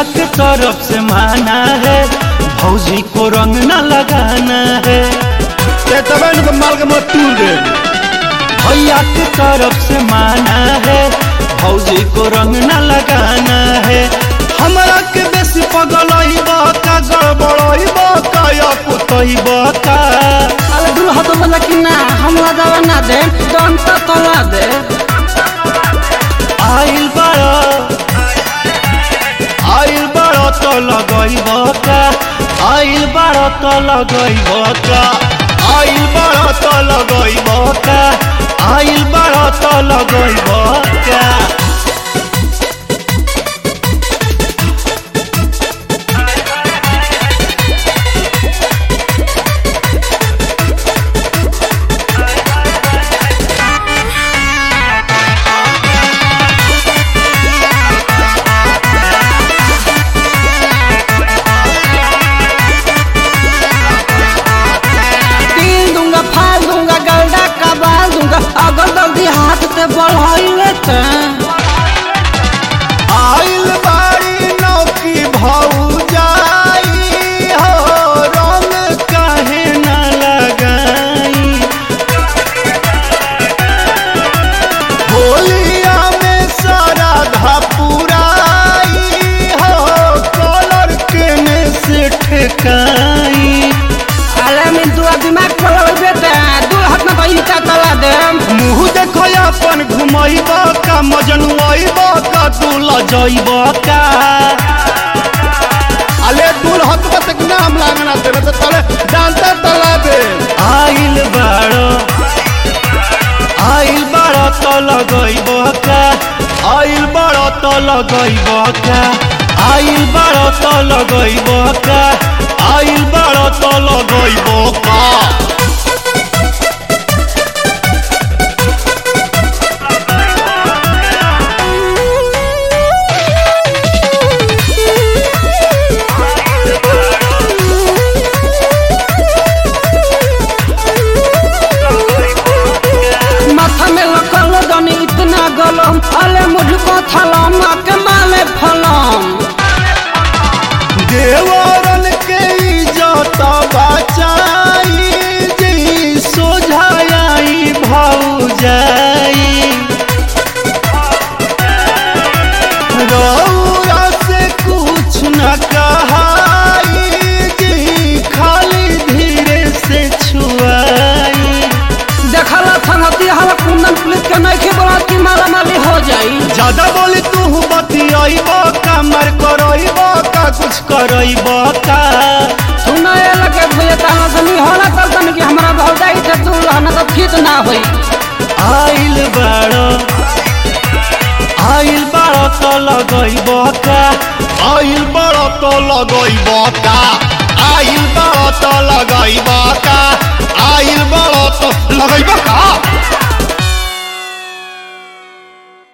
के तरफ से माना है भौजी को रंग न लगाना है ते तबे न तो माल के मत तूल दे भैया के तरफ से माना है भौजी को रंग न लगाना है हमरा के बेसी पगलई बका गड़बड़ई बका या कुतई बका अरे दूल्हा तो बोला कि ना हमरा दवा ना दे दम तो तला दे आइल बड़ा आइल बड़ा तो लगई बका आइल बड़ा तो लगई बका आइल बड़ा तो लगई बका आइल बड़ा तो लगई बका तीन दूंगा फाल दूंगा गलडा कबाल दूंगा अगर जल्दी हाथ से बढ़ाइले ते आइल बाड़ी नौकी भौजाई हो रंग काहे न लगाई होलिया में सारा धपुराई हो कलर केने से ठेकाई अरे मैं दुआ दिमाग खोल बेटा दू हाथ में भाई का तला दे मुँह देखो अपन घुमैब का मजनुआब का तू लजैब का अले दूल हत बस नाम लागना तेरे तो तले डांटा तला दे आइल बाड़ो आइल बाड़ो तो लगैब का आइल बाड़ो तो लगैब का आइल बाड़ो तो लगैब का आइल बाड़ो तो लगैब का माथा में लकल जानी इतना गलम अले मुझको थलम के माले फलम देवरन के इज्जत बचाई जी सोझाई भौजाई रौरा से कुछ न कहाई जी खाली धीरे से छुआई देखला संगति हला कुंदन पुलिस के नहीं के बोला कि मारा मारी हो जाई ज्यादा बोली तू बतियाईब का मर करईब का कुछ करईब का सुना ये लगे भैया ताना सनी होला तब तन कि हमरा भौजाई से तू रहना तो ठीक ना होई आइल बाड़ो आइल बाड़ो तो लगैब का आइल बाड़ो तो लगैब का आइल बाड़ो तो लगैब का आइल बाड़ो तो लगैब का